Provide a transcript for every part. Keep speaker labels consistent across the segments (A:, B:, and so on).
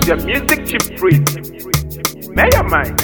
A: is your music chief priest. May your mind.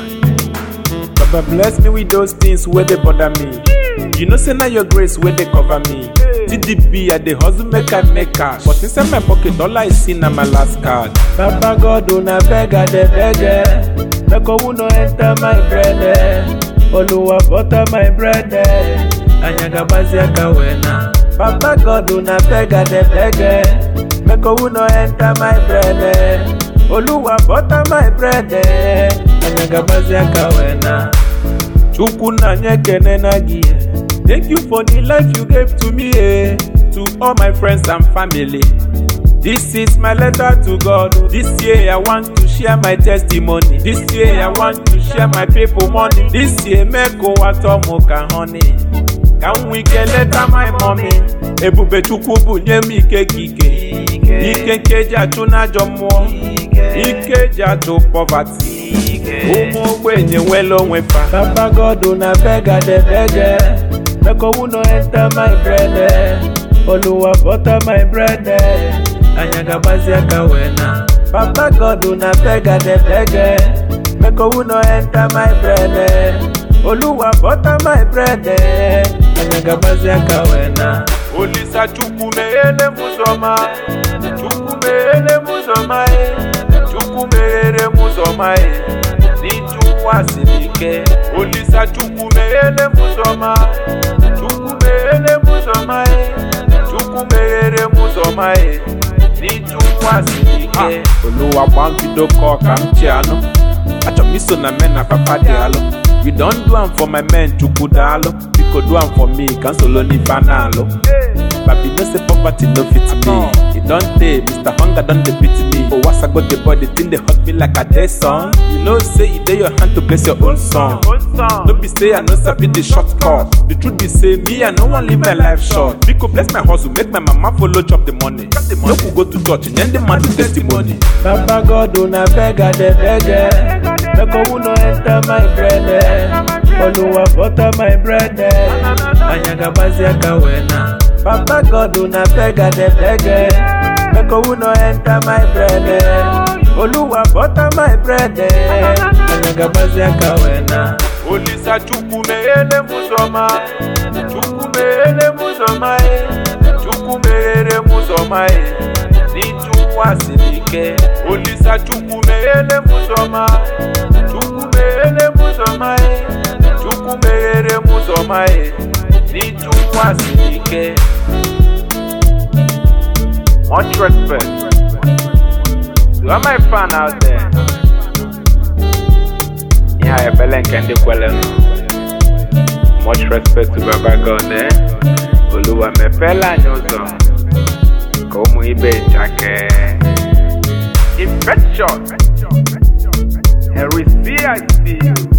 B: Baba bless me with those things where they bother me. You know, say now your grace where they cover me. TDB, I the hustle make I make cash. But inside my pocket, all I see na my last card. Baba God, una beg, I de beg. eh. Make who no enter my bread. eh. Oluwa butter my bread. eh. Anyaga bazi akawena. Baba God, una beg, I de beg. eh. Make who no enter my bread. eh. Oluwa butter my bread. eh. Anyaga bazi akawena. Chukwu na nye ekene na gị eh. Thank you for the life you gave to me eh. To all my friends and family This is my letter to God This year I want to share my testimony This year I want to share my people money This year make ụwa tọ mụ ka honey Ka m nwee ike leta my mommy Ebube Chukwu bụ nye m ike ka ike Ike nke eji achụ n'ajọ mmụọ Ike eji achụ poverty ụmụ ogbenye nwere onwe fa papa god una beg i dey beg eh. make owu no enter my bread eh. oluwa butter my bread eh. anyaga gbazi aka wee na papa god una beg i dey beg eh. make owu no enter my bread eh. oluwa butter my bread eh. anyaga gbazi aka wee na olisa chukwu meghele m ụzọ ma chukwu meghele m ụzọ ma eh. chukwu meghere m ụzọ ma eh. n'iju nwa siri ike olisa chukwu meghele m ụzọ ma chukwu meghele m ụzọ ma e chukwu meghere m ụzọ ma e n'iju nwa siri ike oluwa gba mbido kọ ka m chi anụ achọrọ m iso na men na papa dị alụ you don do am for my men chukwu daalụ biko do am for me ka m solo n'ife a na-alụ Baby, no say poverty no fit me. It don't tey, Mr. Hunger don dey beat me. Oh, once I got the body, thing dey hurt me like a day song. You know, say e dey your hand to bless your own song. No be say I no sabi the shortcut. The truth be say me, I no wan live my life short. Biko bless my hustle, make my mama follow chop the money. Make we go to church, and the man do testimony. Papa God, una beg, I dey beg. eh. Make owu no enter my bread. eh. Oluwa butter my bread. eh. Anyaga gbazi aka wee na. Papa God, una beg, I dey beg. eh. Make owu no enter my bread. eh. Oluwa butter my bread. eh. Anyaga gbazi aka wee na. Olisa chukwu meghele m ụzọ ma chukwu meghele m ụzọ ma e chukwu meghere m ụzọ ma e n'iju nwa siri ike olisa chukwu meghele m ụzọ ma chukwu meghele m ụzọ ma e chukwu meghere m ụzọ ma e n'iju nwa siri ike much respect to all my fan out there ihe a ebele nke ndị kwere nụ much respect to baba god eh? oluwa mepeela anyị ụzọ ka ụmụ ibe chake infection and we see I see you